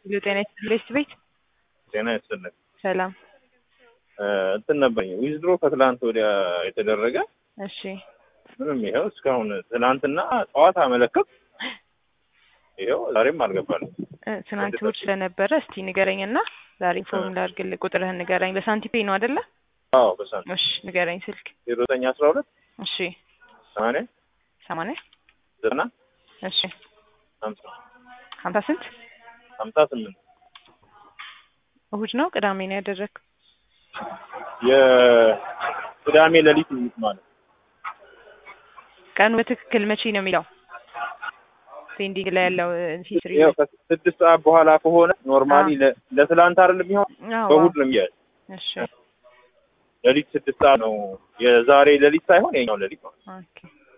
ሄሎ ጤና ይስጥልኝ ቤት ጤና ይስጥልኝ። ሰላም። እንትን ነበረኝ ዊዝድሮ ከትላንት ወዲያ የተደረገ እሺ ምንም ይኸው እስካሁን ትናንትና ጠዋት አመለከት ይኸው ዛሬም አልገባልም። እ፣ ትናንት እሑድ ስለነበረ እስቲ ንገረኝና ዛሬ ኢንፎርም ላድርግልህ። ቁጥርህን ንገረኝ። በሳንቲፔ ነው አይደለ? አዎ በሳንት እሺ ንገረኝ። ስልክ ዜሮ ዘጠኝ አስራ ሁለት እሺ ሰማንያ ሰማንያ ዘጠና እሺ ሀምሳ ሀምሳ ስንት ሀምሳ ስምንት እሑድ ነው ቅዳሜ ነው ያደረግከው? የቅዳሜ ሌሊት ማለት ቀኑ በትክክል መቼ ነው የሚለው ፔንዲንግ ላይ ያለው ሂስትሪ ያው ከስድስት ሰዓት በኋላ ከሆነ ኖርማሊ ለ- ለትላንት አይደለም ቢሆን በእሑድ ነው የሚያዝ እሺ ሌሊት ስድስት ሰዓት ነው የዛሬ ሌሊት ሳይሆን የኛው ሌሊት ነው። ኦኬ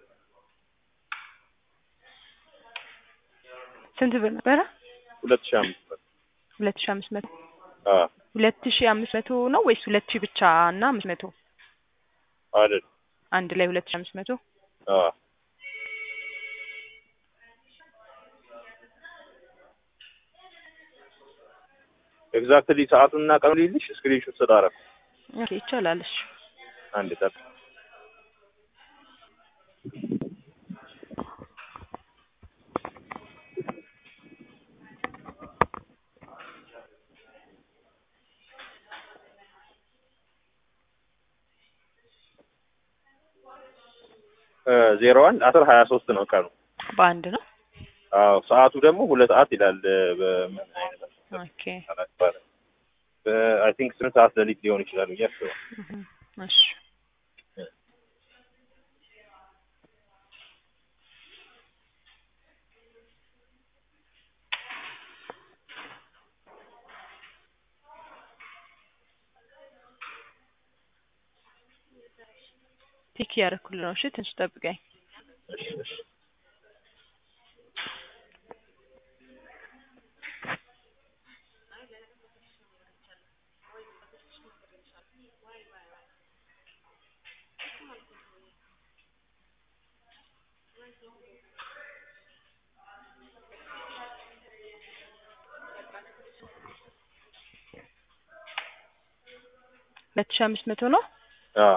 ስንት ብር ነበረ? ሁለት ሺህ አምስት መቶ ሁለት ሺህ አምስት መቶ አዎ ሁለት ሺህ አምስት መቶ ነው ወይስ ሁለት ሺህ ብቻ እና አምስት መቶ አይደል አንድ ላይ ሁለት ሺህ አምስት መቶ አዎ ኤግዛክትሊ ሰዓቱንና ቀኑ ልይልሽ ስክሪንሾት ስላደረኩ ኦኬ ይቻላል። እሺ አንድ ጠቅ ዜሮ አንድ አስር ሀያ ሶስት ነው ቀኑ። በአንድ ነው። አዎ ሰዓቱ ደግሞ ሁለት ሰዓት ይላል። በምን አይነት ኦኬ አይ ቲንክ ስምንት ሰዓት ሌሊት ሊሆን ይችላል ብዬ አስባለሁ። እህ፣ እሺ ቲክ እያደረኩልህ ነው። እሺ ትንሽ ጠብቀኝ። እሺ እሺ ሁለት ሺህ አምስት መቶ ነው። አዎ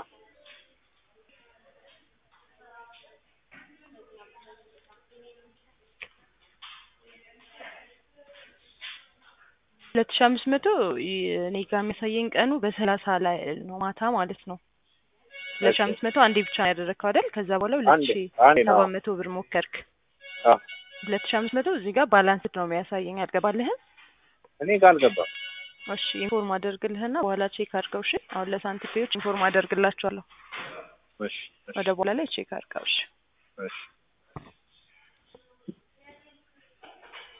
ሁለት ሺህ አምስት መቶ ይ- እኔ ጋር የሚያሳየኝ ቀኑ በሰላሳ ላይ ነው ማታ ማለት ነው። ሁለት ሺህ አምስት መቶ አንዴ ብቻ ነው ያደረግከው አይደል? ከዛ በኋላ ሁለት አንዴ ሺህ አንዴ ነው። ሰባት መቶ ብር ሞከርክ። አዎ ሁለት ሺህ አምስት መቶ እዚህ ጋር ባላንስድ ነው የሚያሳየኝ። አልገባልህም? እኔ ጋር አልገባም። እሺ ኢንፎርም አደርግልህና በኋላ ቼክ አድርገው። እሺ አሁን ለሳንቲፔዎች ኢንፎርም አደርግላቸዋለሁ። እሺ እሺ ወደ በኋላ ላይ ቼክ አድርገው። እሺ እሺ